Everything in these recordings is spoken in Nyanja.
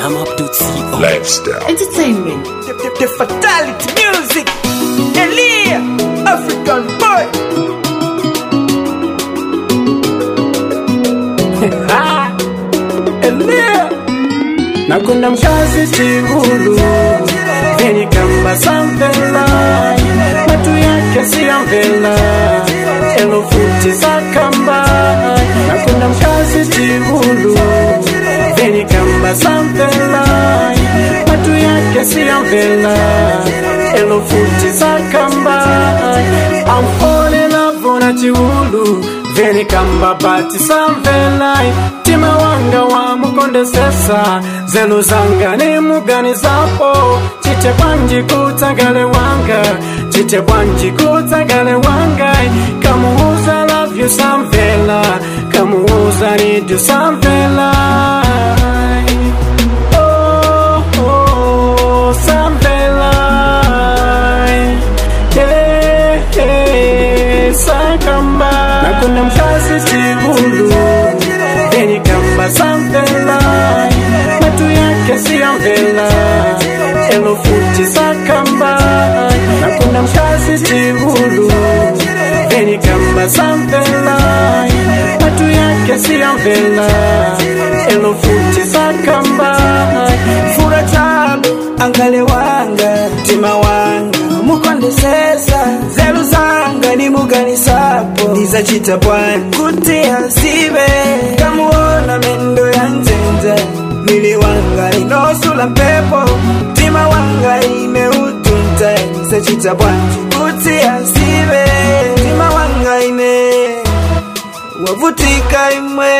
Jam up to CEO. Lifestyle. Entertainment. The, the, the fatality music. Elia, African boy. Elia. nakunda mkazi chigulu vyenye kamba samvela matu yake siyamvela elofuti za kamba nakunda mkazi chigulu vyenye kamba samvela matu yake siyamvela elofuti za kamba amfone lavona chiulu vyenye kamba bati samvela tima wanga wa mukondesesa zelu zanga ni mugani zapo chite bwanji kutsagale wanga chite bwanji kutsagale wanga kamuuza love you samvela kamuuza need you samvela Oh, oh, samvela yeah, yeah, sakamba nakunda mkazi chigulu yenye kamba samvela matu yake siyamvela elofuti sakamba nakunda mkazi chigulu yenye kamba samvela matu yake siyamvela elofuti sakamba Fura tabu, angale wanga, mtima wanga, mukondesesa, zelu zanga ni mugani sapo, ndizacita bwani, kutia sibe, kamuona mendo ya nzenze, mili wanga inosula mpepo, mtima wanga imeutunta, ndizacita bwani, kutia sibe, mtima wanga ine, wavutika imwe,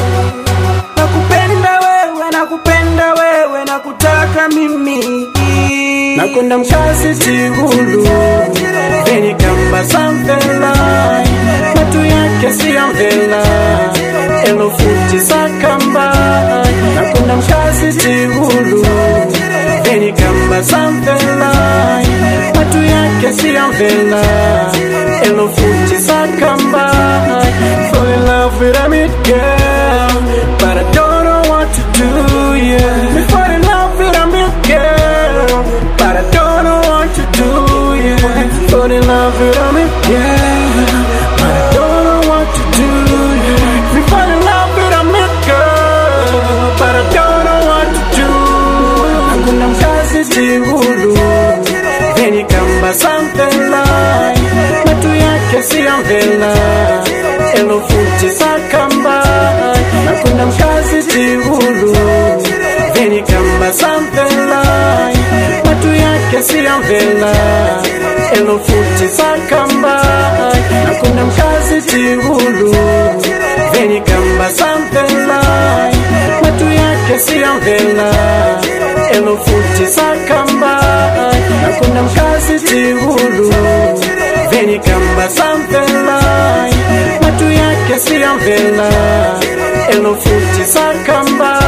nakupenda wewe, nakupenda wewe, nakutaka mimi. nakunda mkazi chigulu yenye kamba samvela matu yake siyamvela elofuti sakamba nakunda mkazi chigulu yenye kamba samvela matu yake siyamvela elofuti sakamba fall in love with a mid girl but I don't know what to do yeah me fall in love with a mid girl but I don't know what to do yeah fall in love with a mid girl but I don't know what to do yeah me fall in love with a mid girl but I don't know what to do hakuna mkazi chigulu yenye kamba samvela matu yake siyamvela elofuti sakamba nakunda mkazi chigulu yenye kamba samvela matu yake siyamvela elofuti sakamba nakunda mkazi chigulu yenye kamba samvela matu yake siyamvela elofuti sakamba nakunda mkazi chigulu venye kamba samvela matu yake siyamvela elofuti sakamba